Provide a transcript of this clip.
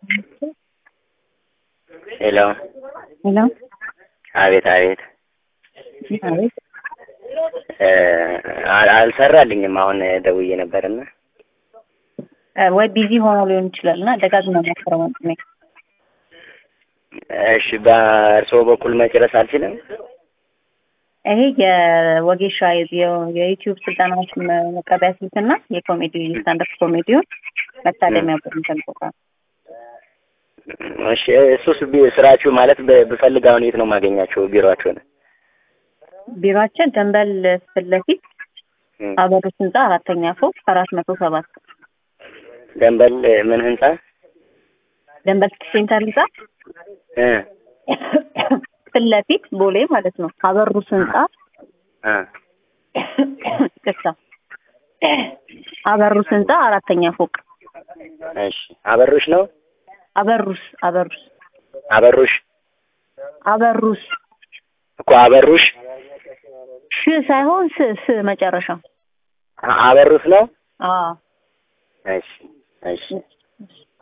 ሄሎ ሄሎ አቤት አቤት አቤት እ አል- አልሰራልኝም አሁን ደውዬ ነበርና እ ወይ ቢዚ ሆኖ ሊሆን ይችላል እና ደጋግመህ ሞክረው ወንድሜ። እሺ በእርስዎ በኩል መጨረስ አልችልም ይሄ የወጌሻ የ- የዩቲዩብ ስልጠናዎች መ- መቀበያ ስልክና የኮሜዲ ስታንዳፕ ኮሜዲውን መታደሚያ ብር እንፈልጎታል። እሺ እሱስ ቢ- ስራችሁ ማለት ብ- ብፈልግ አሁን የት ነው የማገኛቸው ቢሮአችሁን ቢሮአችን ደንበል ፊት ለፊት እ አበሮች ህንጻ አራተኛ ፎቅ አራት መቶ ሰባት ደንበል ምን ህንጻ ደንበል ሴንተር ህንጻ እ ፊት ለፊት ቦሌ ማለት ነው። አበሩስ ህንጻ እ ይቅርታ፣ አበሩስ ህንጻ አራተኛ ፎቅ እሺ አበሩሽ ነው አበሩስ አበሩስ አበሩሽ አበሩስ እኮ አበሩሽ ሽ ሳይሆን ስ ስ መጨረሻ አ- አበሩስ ነው አዎ እሺ እሺ